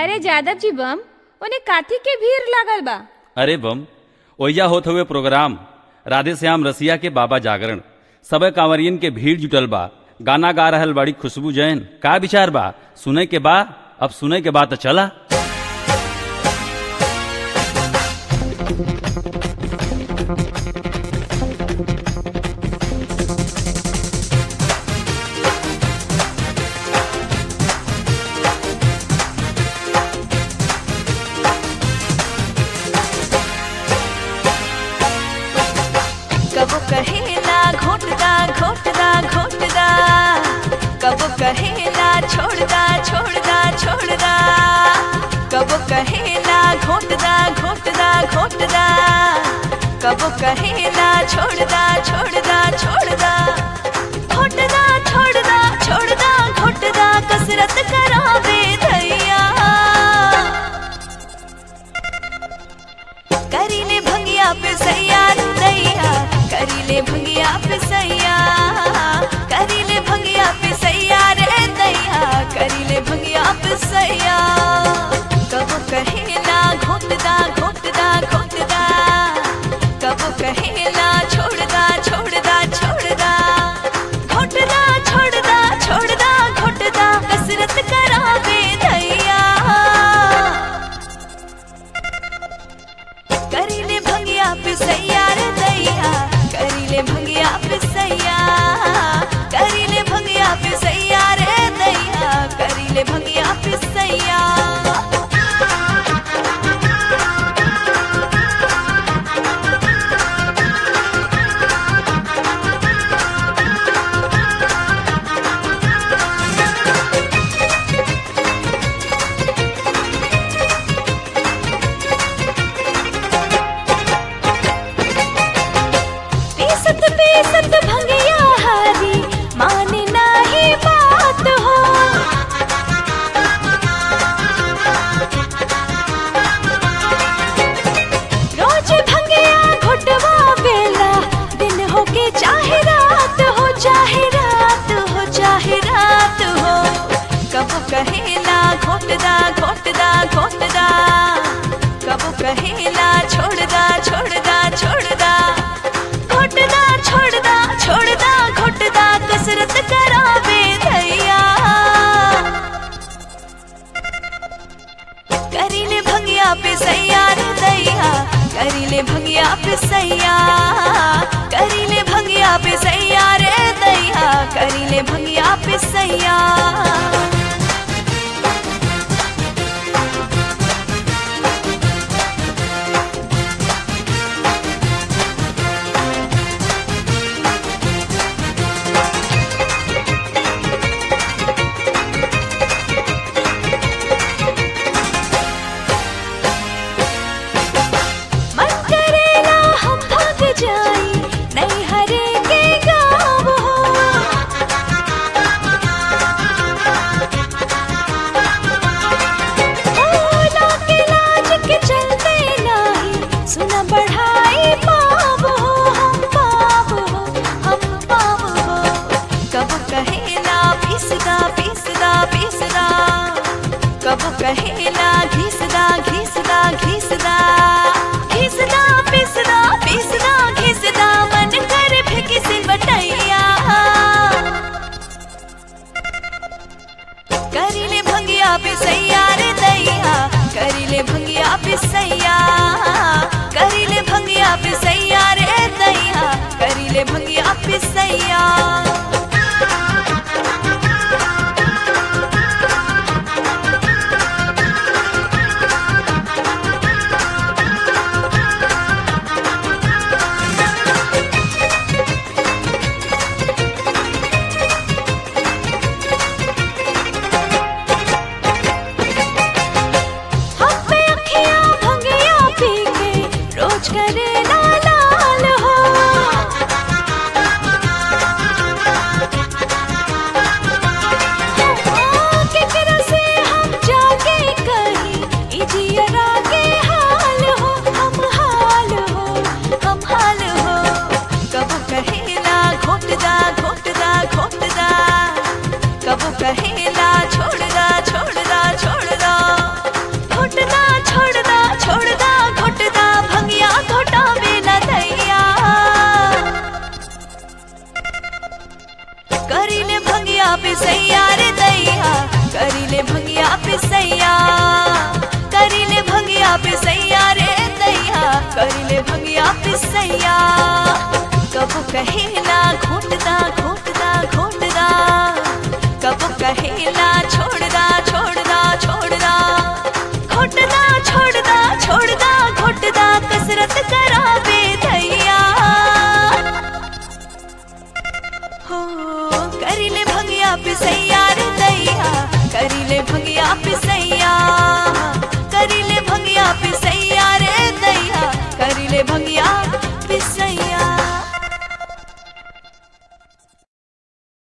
अरे जादव जी बम उन्हें काथी के भीड़ लागल बा अरे बम ओइजा होत हुए प्रोग्राम राधे श्याम रसिया के बाबा जागरण सब कांवरियन के भीड़ जुटल बा गाना गा रहल बड़ी खुशबू जैन का विचार बा सुने के बा अब सुने के बाद तो चला कबो कहेला घोटदा घोटदा घोटदा कबो कहेला छोड़दा छोड़दा छोड़दा कबो कहेला घोटदा घोटदा घोटदा कबो कहेला छोड़दा छोड़दा छोड़दा घोटदा छोड़दा छोड़दा घोटदा कसरत करावे धैया करीले भंगिया पे सैया दैया करीले भंगिया पे सैया करीले भंगिया पे सैया रे दैया करीले भंगिया पे सैया कबो कहेला घोटदा घोटदा घोटदा कबो कहेला छोड़दा छोड़दा छोड़दा घोटदा छोड़दा छोड़दा घोटदा कसरत करावे दैया करीले भंगिया पे सैया रे दैया करीले भंगिया पे सैया करीले भंगिया पे सैया रे दैया करीले भंगिया पे सैया पीसत पीसत भंगिया हारी माने नाही बात हो रोज भंगिया घुटवा बेला दिन हो के चाहे रात हो चाहे रात हो चाहे रात हो कब कहेला घोटदा घोटदा घोटदा कब कहेला छोड़दा छोड़दा छोड़दा घोटदा छोड़दा छोड़दा घोटदा कसरत करावे धैया करीले भंगिया पे सैया रे दैया करीले भंगिया पे सैया करीले भंगिया पे सैया रे दैया करीले भंगिया पे सैया मन करेला हम भाग जाई नहीं हरे के गाँव हो ओ, लाके लाज के चलते नाही सुना बढ़ाई पाप हो हम पाप हो हम पाप हो कब कहेला पिसदा पिसदा पिसदा कब कहेला घिसदा घिसदा घिसदा घिसदा पिसदा पिसदा घिसदा मन कर फेंकी से बटैया करीले भंगिया पे सैया रे दैया करीले भंगिया पे सैया करीले भंगिया पे सैया रे दैया करीले भंगिया पे सैया हम पे अखियां भंगिया पी के रोज करे लाल लाल हो करिले भंगिया पिसैया करिले भंगिया पिसैया रे दैया करिले भंगिया पिसैया कबो कहेला घोटदा घोटदा घोटदा कबो कहेला छोड़दा छोड़दा छोड़दा घोटदा छोड़दा छोड़दा घोटदा कसरत करावे दैया हो करिले भंगिया पिसैया